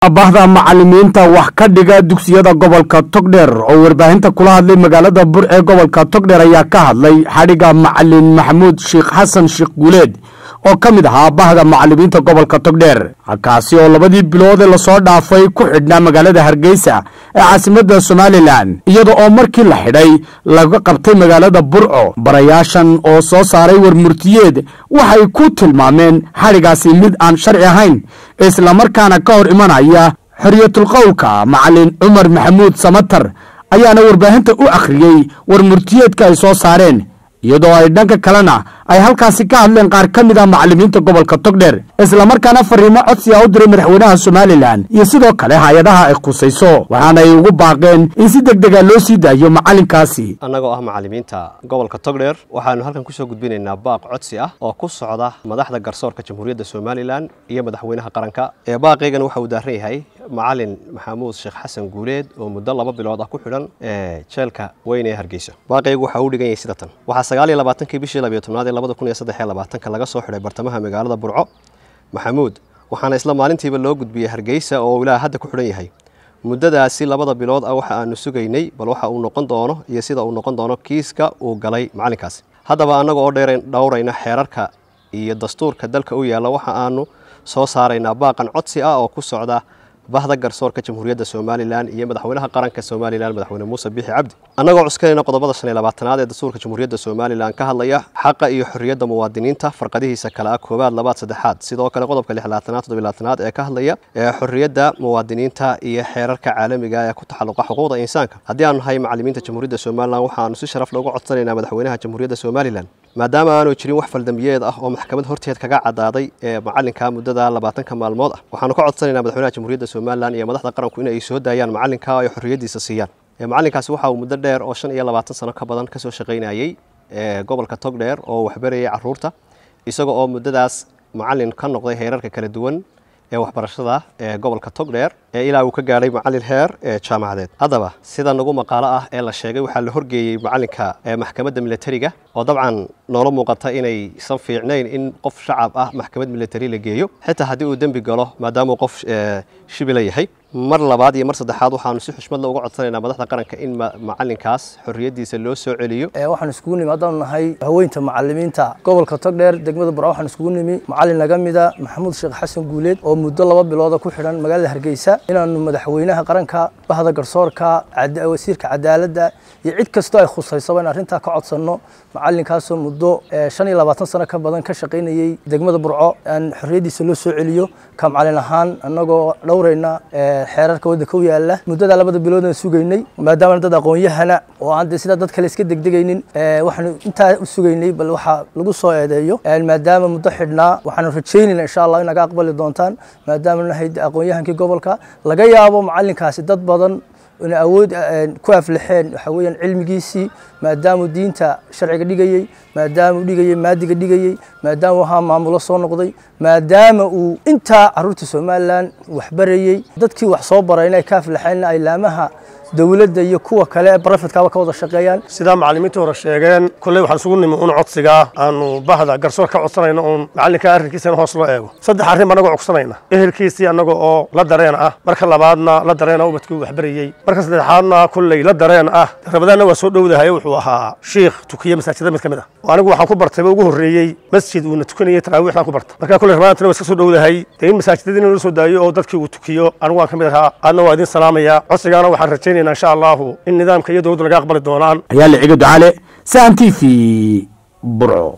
bahda macalimiinta wax ka dhiga dugsiyada gobolka togdheer oo warbaahinta kula hadlay magaalada bur ee gobolka togdheer ayaa ka hadlay xadhigga macalin maxamuud sheekh xasan sheekh guuleed oo ka mid ahaa bahda macalimiinta gobolka togdheer kaasi oo labadii bilood ee lasoo dhaafay ku xidhnaa magaalada hargeysa ee caasimadda somalilan iyada oo markii la xidhay laga qabtay magaalada burco barayaashan oo soo saaray warmurtiyeed waxay ku tilmaameen xadhigaasi mid aan sharci ahayn islamarkaana ka hor imanaya xoriyatulqowlka macalin cumar maxamuud samatar ayaana warbaahinta u akhriyey warmurtiyeedka ay soo saareen iyadoo ay dhanka kalena ay halkaasi ka hadleen qaar ka mid ah macalimiinta gobolka togdheer islamarkaana fariimo codsi a u diray madaxweynaha somalilan iyo sidoo kale hay-adaha ay khusayso waxaana ay ugu baaqeen in si deg dega loo sii daayo macalinkaasi annagoo ah macalimiinta gobolka togdheer waxaanu halkan kusoo gudbinaynaa baaq codsi ah oo ku socda madaxda garsoorka jamhuuriyadda somalilan iyo madaxweynaha qaranka ee baaqaygana waxa uu daaran yahay macalin maxamuud sheekh xasan guuleed oo muddo laba bilood ah ku xidhan ee jeelka weyn ee hargeysa baaqaygu waxa uu dhigan yahay sida tan waxaa sagaal iyo labaatankii bishii labiyo tobnaad ee labada kun iyo saddex iyo labaatanka laga soo xidhay bartamaha magaalada burco maxamuud waxaana isla maalintiiba loo gudbiyey hargeysa oo ilaa hadda ku xidhan yahay muddadaasi labada bilood ah waxa aanu sugaynay bal waxa uu noqon doono iyo sida uu noqon doono kiiska uu galay macalinkaasi haddaba annaga oo dhowrayna xeerarka iyo dastuurka dalka u yaalla waxa aanu soo saaraynaa baaqan codsi ah oo ku socda bahda garsoorka jamhuuriyadda somalilan iyo madaxweynaha qaranka somalilan madaxweyne muuse bixi cabdi annagoo cuskanayna qodobada shan iyo labaatanaad ee dastuurka jamhuuriyadda somalilan ka hadlaya xaqa iyo xorriyadda muwaadiniinta farqadihiisa kale ah koowaad labaad saddexaad sidoo kale qodobka lixlaatanaad toddobilaatanaad ee ka hadlaya ee xorriyadda muwaadiniinta iyo xeerarka caalamiga ee ku taxalluqa xuquuqda insaanka haddii aanu nahay macalimiinta jamhuuriyadda somalilan waxaanu si sharaf loogu codsanaynaa madaxweynaha jamhuuriyadda somalilan maadaama aanu jirin wax faldambiyeed ah oo maxkamad horteed kaga cadaaday ee macalinka muddada labaatanka maalmood ah waxaanu ka codsanaynaa madaxweynaha jamhuuriyadda somalilan iyo madaxda qaranku in ay soo daayaan macalinka ay xorriyaddiisa siiyaan macalinkaasi waxa uu muddo dheer oo shan iyo labaatan sano ka badan kasoo shaqaynayey gobolka togdheer oo waxbarayay caruurta isaga oo muddadaas macalin ka noqday heerarka kala duwan ee waxbarashada ee gobolka togdheer ee ilaa uu ka gaadhay macalin heer ee jaamacadeed haddaba sida nagu maqaalo ah ee la sheegay waxaa la horgeeyey macalinka maxkamadda militariga oo dabcan noola muuqata inaysan fiicnayn in qof shacab ah maxkamad militari la geeyo xitaa haddii uu dembi galo maadaamauu qof shibila yahay mar labaad iyo mar saddexaad waxaanu si xushmadla uga codsanaynaa madaxda qaranka in macalinkaas xorriyaddiisa loo soo celiyo waxaan iskugu nimi haddaan nahay haweynta macalimiinta gobolka togdheer degmada burco waxaan iskugu nimi macalin naga mida maxamuud sheekh xasan guuleed oo muddo laba bilooda ku xidhan magaalada hargeysa inaanu madaxweynaha qaranka bahda garsoorka wasiirka cadaaladda iyo cid kastoo ay khusaysaba in arrintaa ka codsanno macalinkaasoo muddo shan iyo labaatan sano ka badan ka shaqaynayey degmada burco aan xorriyaddiisa loo soo celiyo ka macalin ahaan annagoo dhowrayna xeerarka waddanka u yaala muddada labada bilood aan sugaynay maadaama dad aqoon-yahana oo aan de sidaa dad kale iska degdegaynin waxaanu intaa u sugaynay bal waxaa lagu soo eedeeyo maadaama muddo xidhnaa waxaanu rajaynayna insha allah in naga aqbali doontaan maadaama nahay aqoon-yahankii gobolka laga yaabo macalinkaasi dad badan inay awood ku aflaxeen waxa weeyaan cilmigiisii maadaamuu diinta sharciga dhigayey maadaamuu dhigayey maadiga dhigayey maadaama ahaa maamulo soo noqday maadaama uu intaa caruurta somalilan waxbarayey dadkii wax soo baray inay ka aflaxeen ay laamaha dowladda iyo kuwa kale ee barafidkaaba ka wada shaqeeyaan sidaa macalimiinta hore sheegeen kolley waxaan isugu nimi uun codsigaa aanu bahda garsoor ka codsanayno uun macalinka arrinkiisa in hoos loo eego saddex arrin annagoo cogsanayna ehelkiisii annaga oo la dareen ah marka labaadna la dareena ubadkii waxbarayey marka saddexaadna kolley la dareen ah rabadaanna waa soo dhowdahay wuxuu ahaa shiikh tukiye masaajida mid ka mid ah anigu waxaan ku bartayba ugu horreeyey masjid uuna tukanayey taraawiixdaan ku bartay marka kolley rabadaantana waa iska soo dhowdahay dee in masaajidadii in la soo daayo oo dadkii uu tukiyo anigu waan ka mid ahaa aadna waa idin salaamaya codsigaana waxaan rajaynaya insha allahu in nidaamka iyo dowladda laga aqbali doonaan ayaa la ciga ducaale sahan t v burco